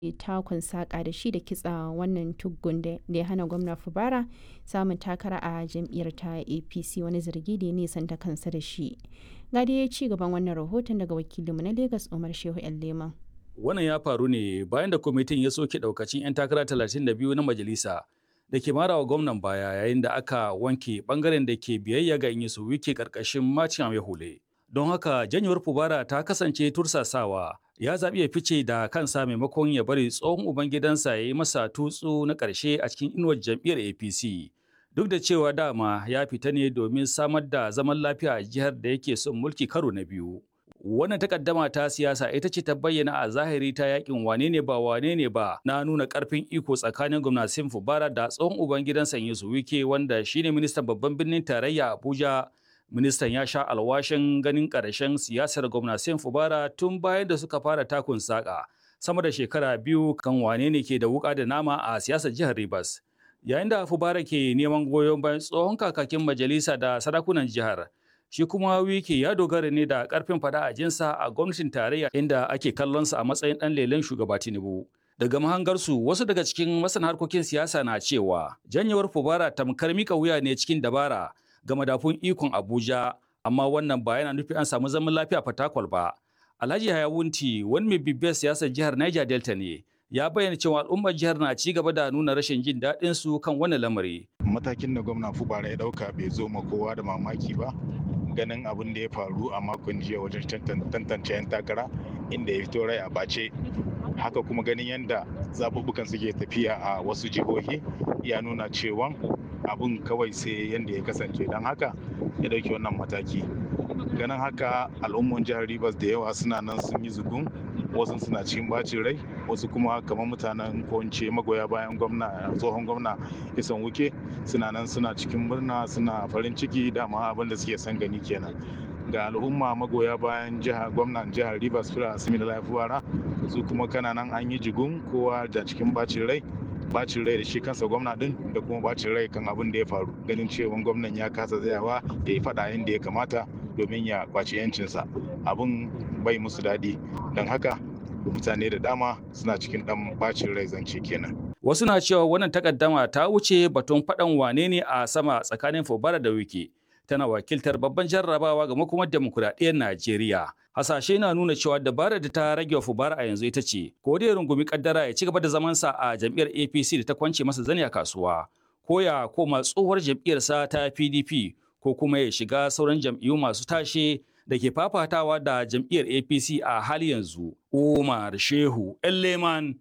takun saƙa da shi da kitsa wannan tuggun da ya hana gwamna Fubara samun takara a jam'iyyar ta APC wani zargi da ya nisanta kansa da shi. Ga dai ci gaban wannan rahoton daga wakilinmu na Lagos Umar Shehu Leman. Wannan ya faru ne bayan da kwamitin ya soke daukacin 'yan takara 32 na majalisa da ke mara wa gwamnan baya yayin da aka wanke bangaren da ke biyayya ga Inyisu Wike karkashin Macin Hule. Don haka janyewar Fubara ta kasance tursasawa ya zaɓi ya fice da kansa maimakon ya bari tsohon ubangidansa ya yi masa tutsu na ƙarshe a cikin inuwar jam'iyyar APC. Duk da cewa dama ya fita ne domin samar da zaman lafiya a jihar da yake son mulki karo na biyu. Wannan takaddama ta siyasa ita ce ta bayyana a zahiri ta yakin wane ne ba wane ne ba na nuna karfin iko tsakanin gwamnatin Fubara da tsohon ubangidansa Yusuf Wike wanda shine ministan babban birnin tarayya Abuja ministan ya sha alwashin ganin ƙarshen siyasar gwamnatin fubara tun bayan da suka fara takun saƙa sama da shekara biyu kan wane ne ke da wuƙa da nama a siyasar jihar Rivers. Yayin da fubara ke neman goyon bayan tsohon kakakin majalisa da sarakunan jihar, shi kuma wiki ya dogara ne da ƙarfin fada a jinsa a gwamnatin tarayya inda ake kallonsa a matsayin ɗan lelen shugaba Tinubu. Daga mahangarsu wasu daga cikin masana harkokin siyasa na cewa janyewar fubara tamkar mika wuya ne cikin dabara ga madafun ikon Abuja, amma wannan ba yana nufi an samu zaman lafiya fatakwal ba. Alhaji Hayawunti, wani mai bibiyar siyasar jihar Niger Delta ne, ya bayyana cewa al'ummar jihar na ci gaba da nuna rashin jin daɗin su kan wannan lamari. Matakin da gwamna Fubara ya ɗauka bai zo ma kowa da mamaki ba, ganin abin da ya faru a makon jiya wajen tantance 'yan takara inda ya fito rai a bace. Haka kuma ganin yadda zaɓuɓɓukan suke tafiya a wasu jihohi ya nuna cewa abun kawai sai yadda ya kasance don haka ya dauki wannan mataki ganin haka al'umman jihar rivers da yawa suna nan sun yi zugun wasu suna cikin bacin rai wasu kuma kamar mutanen ko magoya bayan gwamna tsohon gwamna isan wuke suna nan suna cikin murna suna farin ciki dama abin da suke son gani kenan ga al'umma magoya bayan jihar gwamnan jihar rivers fira asimi lafiwara su kuma kananan an yi jigun kowa da cikin bacin rai bacin rai da shi kansa gwamna din da kuma bacin rai kan abin da ya faru ganin cewa gwamnan ya kasa tsayawa da ya faɗa yadda ya kamata domin ya kwaci yancinsa abin bai musu daɗi don haka mutane da dama suna cikin ɗan bacin rai zance kenan wasu na cewa wannan takaddama ta wuce batun faɗan wane ne a sama tsakanin fubara da wiki tana wakiltar babban jarrabawa ga makomar demokuraɗiyyar Najeriya. Hasashe na nuna cewa dabarar da ta rage wa Fubara a yanzu ita ce, ko dai rungumi kaddara ya ci gaba da zamansa a jam'iyyar APC da ta kwance masa zani a kasuwa, ko ya koma tsohuwar jam'iyyarsa ta PDP, ko kuma ya shiga sauran jam'iyyu masu tashe da ke fafatawa da jam'iyyar APC a hali yanzu. Umar Shehu Elleman,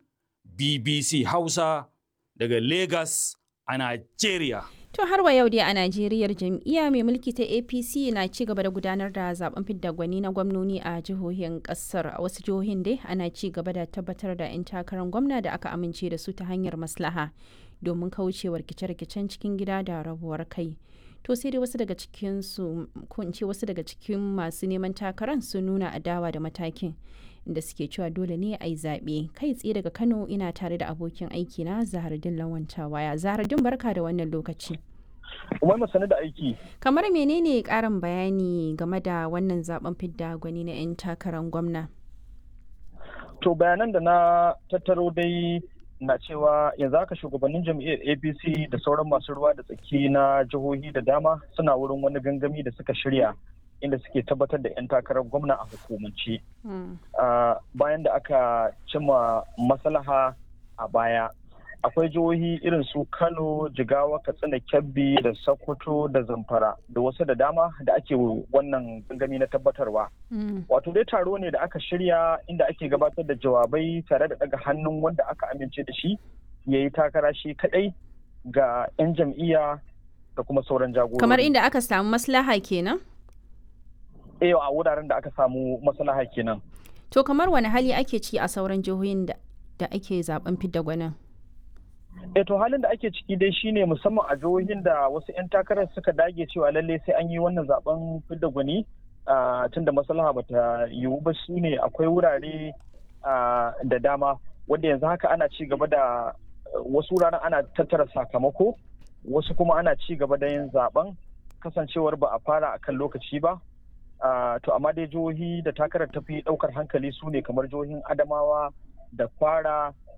BBC Hausa, daga Lagos a Najeriya. To har wa yau dai a Najeriya jam'iyya mai mulki ta APC na ci gaba da gudanar da zaben fidda gwani na gwamnoni a jihohin kasar. A wasu jihohin dai ana ci gaba da tabbatar da 'yan takarar gwamna da aka amince da su ta hanyar maslaha domin kaucewa rikice-rikicen cikin gida da rabuwar kai. To sai dai wasu daga cikin su ko in ce wasu daga cikin masu neman takarar sun nuna adawa da matakin. inda suke cewa dole ne a yi zaɓe kai tsaye daga kano ina tare da abokin aiki na zahardin lawanta waya zahardin barka da wannan lokaci umar sani da aiki kamar menene karin bayani game da wannan zaben fidda gwani na 'yan takarar gwamna to bayanan da na tattaro dai na cewa yanzu haka shugabannin jam'iyyar apc da sauran masu ruwa da tsaki na jihohi da dama suna wurin wani gangami da suka shirya inda suke tabbatar da 'yan takarar gwamna a hukumance bayan da aka cima maslaha a baya akwai jihohi irin su kano jigawa katsina kebbi da sokoto da zamfara da wasu da dama da ake wannan gangami na tabbatarwa wato dai taro ne da aka shirya inda ake gabatar da jawabai tare da daga hannun wanda aka amince da shi ya yi takara shi kadai ga 'yan jam'iyya da kuma sauran jagorori kamar inda aka samu maslaha kenan eh a wuraren da aka samu maslaha kenan. To kamar wani hali ake ciki a sauran jihohin da ake zaben fidda gwanin? Eh to halin da ake ciki dai shine musamman a jihohin da wasu 'yan takarar suka dage cewa lalle sai an yi wannan zaben fidda gwani tun da maslaha bata yiwu ba su ne akwai wurare da dama wanda yanzu haka ana ci gaba da wasu wuraren ana tattara sakamako wasu kuma ana ci gaba da yin zaben kasancewar ba a fara akan lokaci ba Uh, to amma dai jihohi da takarar tafi daukar hankali su ne kamar jihohin adamawa da kwara